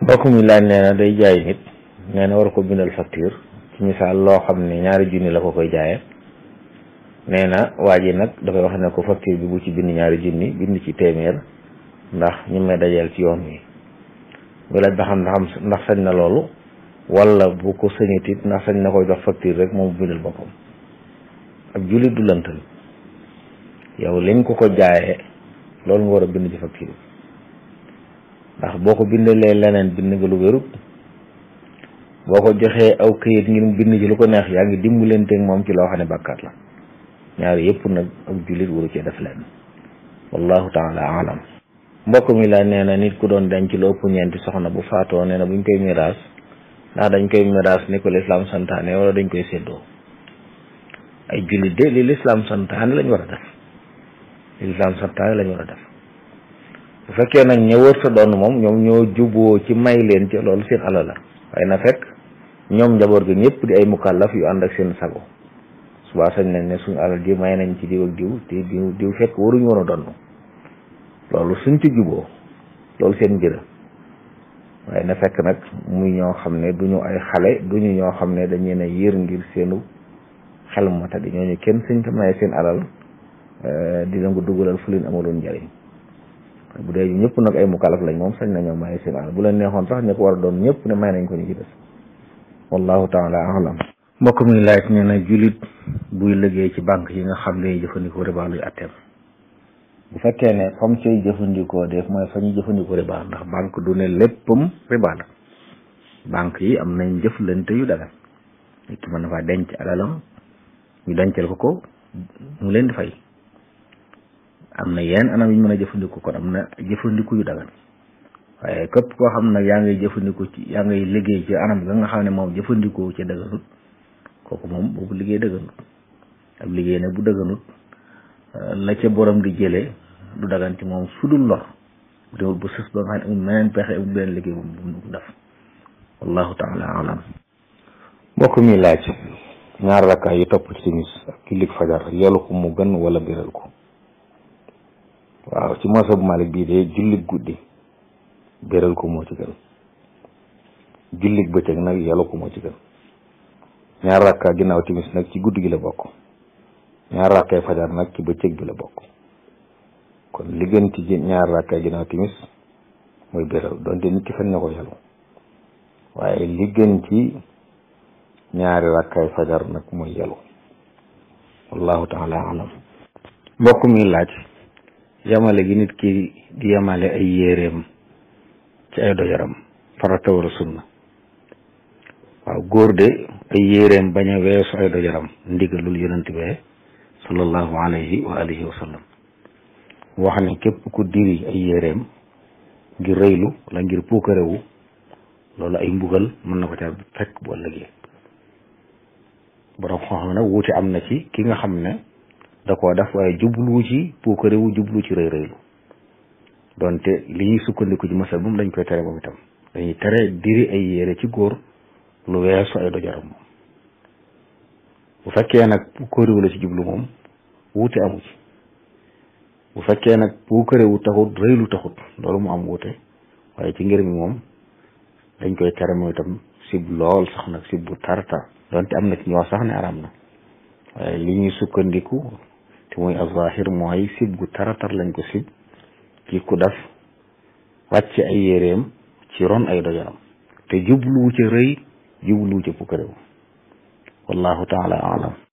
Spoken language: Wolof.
mbokk mi laaj nee na day jaay nit nee na war ko bindal facture ci misaal loo xam ne ñaari junni la ko koy jaayee nee na waa ji nag dafay wax ne ko facture bi bu ci bind ñaari junni bind ci téeméer ndax ñu may dajeel ci yoon wi bu laaj ba xam ndax ndax sañ na loolu wala bu ko sañit it ndax sañ na koy jox facture rek moom bindal boppam ab jullit du lëntal yow liñ ko ko jaayee loolu nga war a bind ci facture bi ndax boo ko bindalee leneen bind nga lu wérut boo ko joxee aw këyit ngir mu bind ci lu ko neex yaa ngi dimbalanteeg moom ci loo xam ne bàkkaat la ñaari yëpp nag ak jullit waru cee def leen wallahu taala alam mbokk mi la nee na nit ku doon denc lu ëpp ñeenti soxna bu faatoo nee na buñ koy miraas ndax dañ koy miraas ni ko lislaam santaane wala dañ koy séddoo ay jullit de li lislaam santaane lañ war a def li lislaam santaane lañ war a def bu fekkee nag ña wër sa doon moom ñoom ñoo juboo ci may leen ci loolu seen alal la waaye na fekk ñoom njaboot gi ñëpp di ay mukallaf yu ànd ak seen sago subaa sañ nañ ne suñu alal ji may nañ ci diw ak diw te diw diw fekk waruñu woon a donn loolu suñ ci juboo loolu seen mbir waaye na fekk nag muy ñoo xam ne duñu ay xale duñu ñoo xam ne dañu ne yër ngir seenu xel mata di ñooñu kenn suñ ko maye seen alal di leen ko dugalal fu leen amaloon njëriñ bu dee ñëpp nag ay mukallaf lañ moom sañ nañoo maye seen alal bu leen neexoon sax ñu ko war a doon ñëpp ne may nañ ko ñu ci des wallahu taala alam mbokk mi laaj nee na jullit buy liggéey ci banque yi nga xam ne jëfandikoo riba luy atteem bu fekkee ne fam cay jëfandikoo def mooy fa ñuy jëfandikoo riba ndax banque du ne léppam riba la banque yi am nañ jëflante yu dagan nit ki mën na faa denc alalam ñu dencal ko ko mu leen di fay am na yenn anam yu ñu mën a jëfandikoo kon am na jëfandiku yu dagan waaye képp koo xam nag yaa ngay jëfandiku ci yaa ngay liggéey ci anam ga nga xam ne moom jëfandikoo ci daganut kooku moom boobu liggéey dëgganut ab liggéey nag bu dëgganut la ca borom di jëlee du dagan ci moom sudul lor bu demul bu sës ba nga xam ne amul meneen pexe amul beneen liggéey bu mu def wallahu taala alam mbokk mi laaj ñaar rakkaay yu topp ci timis ak jullik fajar yelu ko mu gën wala biral ko waaw ci moosa bu Malik bii de jullik guddi biral ko moo ci gën jullik bëccëg nag yelu ko moo ci gën ñaar rakka ginnaaw timis nag ci guddi gi la bokk ñaar rakkay fajar nag ci bëccëg bi la bokk kon li gën ci ñaar rakkay ginnaaw timis mooy béral donte nit ki fen na ko yelu waaye li gën ci ñaari rakkay fajar nag mooy yelu wallahu taala alam mbokk mi laaj yamale gi nit ki di yamale ay yéreem ci ay dojaram farata wala sunna waaw góor de ay yéreem bañ a weesu ay dojaram ndigalul yonent bee sallallahu alayhi wa alihi wa sallam wax ne képp ku diri ay yéreem ngir rëylu wala ngir puukarewu loolu ay mbugal mën na ko ca fekk bu ëllëgee borom xam nag wuute am na ci ki nga xam ne da koo def waaye jublu ci puukarewu jublu ci rëy rëylu donte li ñuy sukkandiku ci masal moom dañ koy tere moom itam dañuy tere diri ay yére ci góor lu weesu ay dojaram moom bu fekkee nag puukarewu la ci jublu moom wuute amu ci bu fekkee nag puukarewu taxut rëylu taxut loolu mu am wuute waaye ci ngir mi moom dañ koy tere moom itam sib lool sax nag sib bu tartar donte am na ci ñoo sax ne aram na waaye li ñuy sukkandiku te muy azahir mooy sib gu taratar lañ ko sib ci ku def wàcc ay yéreem ci ron ay dojaram te jubluwu ca rëy jubluwu ca puukarewu wallahu taala alam